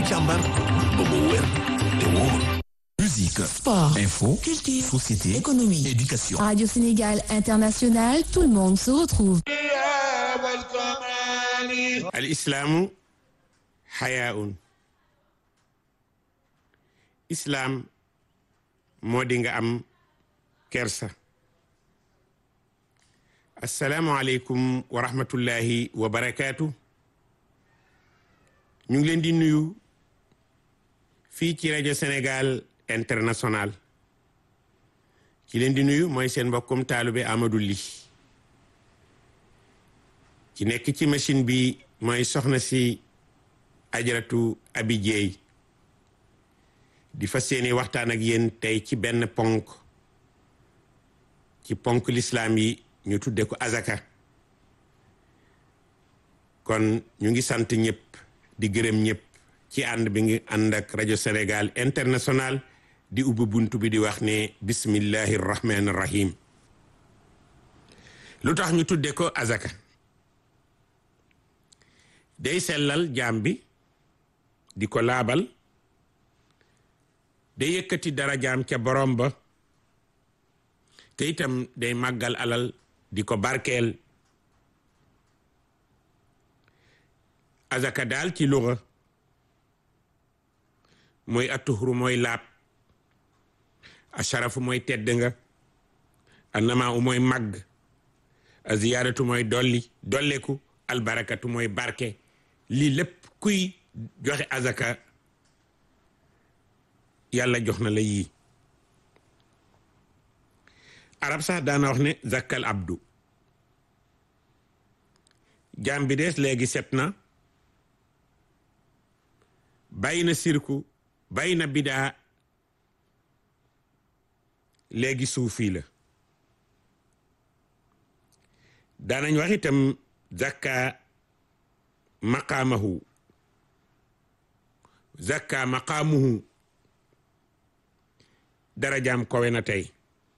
càmbar ba mu wér te wóor. Musique, Sport, info, culture, société, économie, éducation. Radio Sénégal International, tout le monde se retrouve. al islaamu xayaaun islaam moo di nga am kersa asalaamualeykum wa rahmatullahi wa barakaatu ñu ngi leen di nuyu fii ci rajo Sénégal international ci leen di nuyu mooy seen mbokkum taalube Amadou Ly ci nekk ci machine bi mooy soxna si ajaratu abi jeey di fas yéene waxtaan ak yéen tey ci benn ponk ci ponk lislaam yi ñu tudde ko azaka kon ñu ngi sant ñëpp di gërëm ñëpp ci ànd bi ngi ànd ak rajo Sénégal international di ubbi buntu bi di wax ne bismillahi rahmaani rahim lu tax ñu tudde ko azaka day sellal jaam bi di ko laabal day yëkkati dara jaam ca borom ba te itam day màggal alal di ko barkeel azaka daal ci luga mooy atuhru mooy laab asharafu mooy tedd nga annamaa mooy màgg aziyaadatu mooy dolli dolleku albarakatu mooy barke lii lépp kuy joxe azaka yàlla jox na la yii arab sax daana wax ne zakkal abdu jaam bi dees léegi set na bàyyi na sirku bàyyi na bidaa léegi suufi la daanañ wax itam zakka maqaamahu zakka maqaamuhu darajaam kowe na tey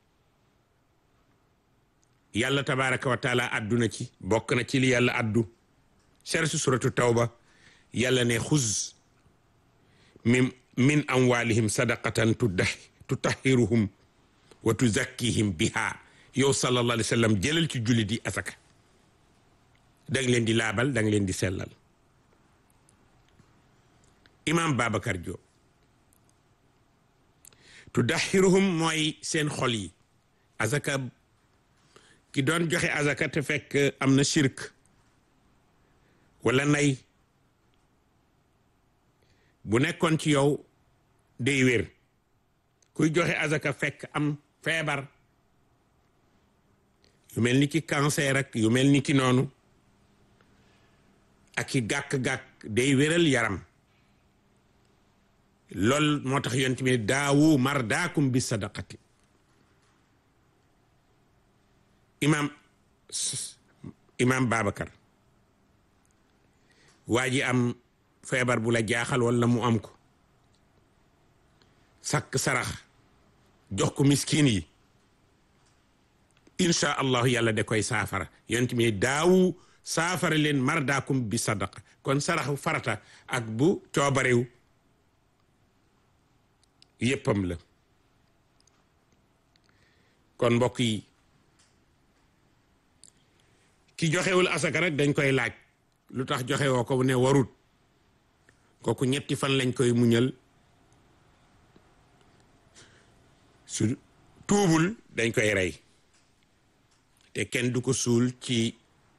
yàlla tabaraka wa taala adduna ci bokk na ci li yàlla addu sersu suratu tawba yàlla ne xuz min min amwalihim sadaqatan tutahhiruhum wa tuzakkihim biha yow sallallahu alayhi wa sallam jëlal ci jullit yi asaka danga leen di laabal danga leen di sellal imam Babacar Diop tudahiruhum mooy seen xol yi azaka ki doon joxe azaka te fekk am na shirk wala nay bu nekkoon ci yow day wér kuy joxe azaka fekk am feebar yu mel ni ki cancer ak yu mel ni ki noonu ak i gàkk-gàkk day wéral yaram lool moo tax yonent bi daawu mardaakum bi sadaqati imam imam Babacar waa ji am feebar bu la jaaxal wala mu am ko sakk sarax jox ko miskin yi incha allahu yàlla da koy saafara yonent bi daawu saafara leen mardaakum bi sadaqa kon saraxu farata ak bu coobarew yéppam la kon mbokk yi ki joxewul asaka rek dañ koy laaj lu tax joxewoo ko ne warut kooku ñetti fan lañ koy muñal su tuubul dañ koy rey te kenn du ko suul ci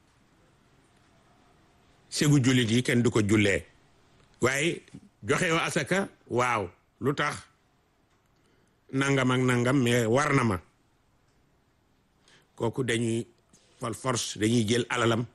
segu jullit yi kenn du ko jullee waaye joxewoo asaka waaw lu tax nangam ak nangam mais war na ma kooku dañuy fal force dañuy jël alalam